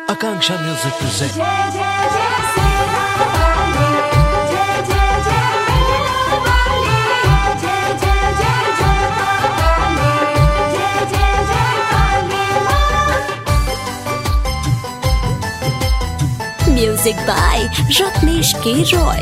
Akanksha Music presents जय जय जय सेना वाली जय जय जय मेरा वाली जय जय जय जोता वाली जय जय जय काली मां Music by Ratnesh K. Roy.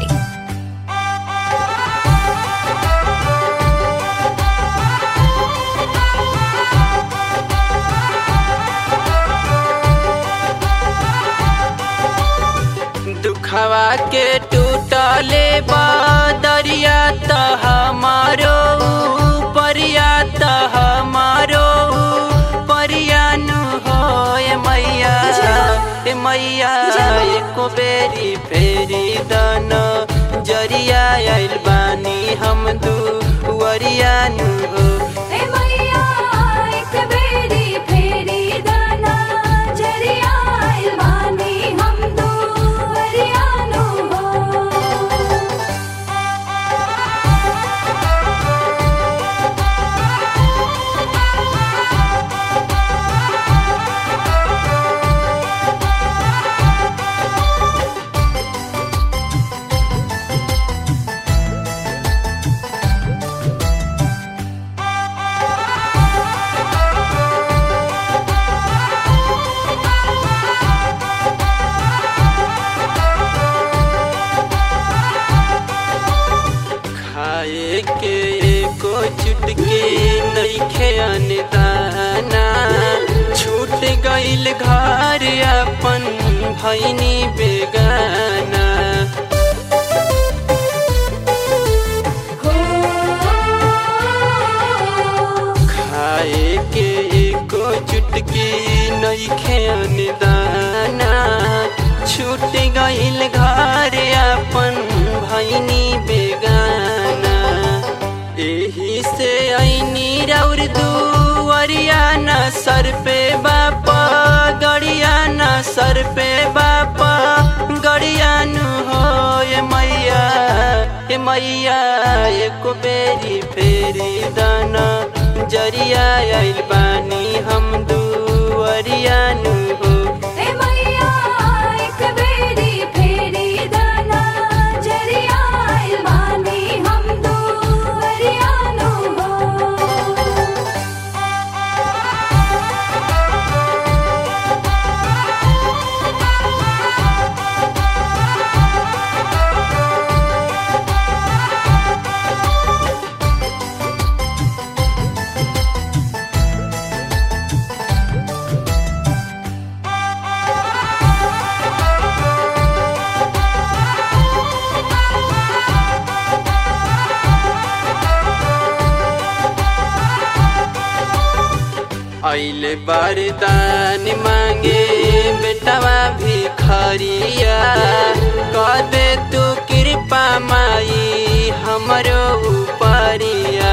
दुखवा के टूटले बदरिया त हमारो परिया त हमारो परियानु हो ए मैया ए मैया एको बेरी फेरी दन जरिया आइल बानी हम दुवरियानु हो ए मैया एक बेरी फेरी दाना जरिया इलवानी हम दो हरियाणो हो खाए के एको चुटकी नइखे अनदाना छूट गइल घर अपन भैनी बेगाना खाए के एको चुटकी नइखे अनदाना छूट गइल घर अपन भैनी बेगाना एही से ऐनी रौर दुवरिया न सर पे बापा गड़िया न सर पे बापा गड़ियानु हो ए मैया ए मैया एको बेरी फेरी दाना जरिया आइल बानी हम दुवरियानु हो ए मैया एक बेरी फेरी दाना जरिया इलवानी हम दो हरियाणो हो ऐले बरदान मांगे बेटवा भिखरिया कर दे तू कृपा माई हमरो उपरिया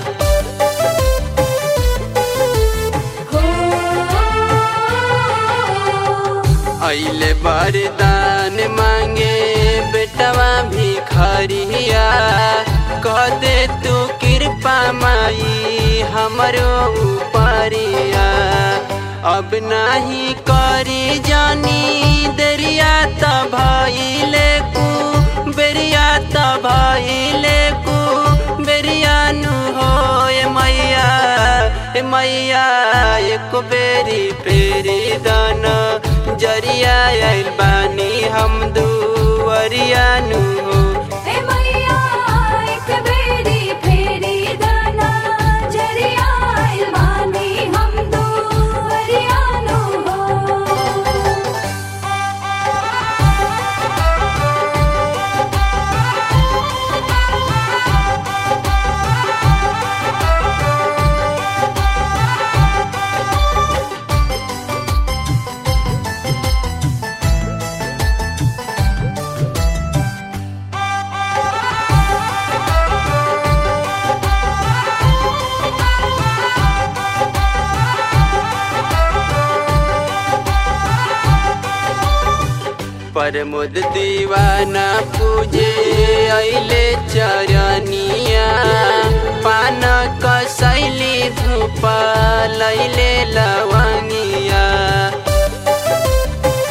ऐले बरदान मांगे बेटवा भिखरिया कर दे तू कृपा माई हमरो उपरिया अब नाही करी जानी दरिया त भइले कु बेरिया त भइले कु बेरियानु हो ए मैया ए मैया एक बेरी फेरी दाना जरिया आइल बानी हम दुवरियानु हो ए मैया एक बेरी फेरी दाना जरिया इलवानी हम दो हरियाणो हो प्रमोद दीवाना पूजे ऐले चरनिया पान कसैली धूप लैले लवंगिया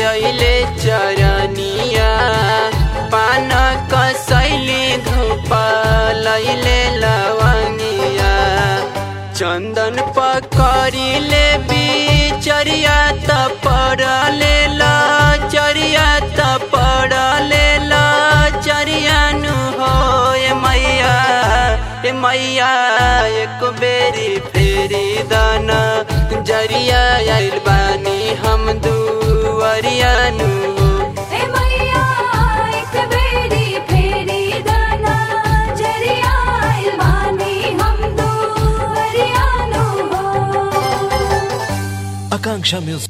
अइले चरनिया पान कसैली धूप लैले लवनिया चंदन पकड़िले बिचरिया त पड़ले ल चरिया त पड़ले ल चरियानु हो ए मैया ए मैया एक बेरी फेरी दाना जरिया आइल बानी हम दुवरियानु हो हे मैया एक बेरी फेरी दाना जरिया इल्मानी हम दो हरियाणो हो Akanksha Music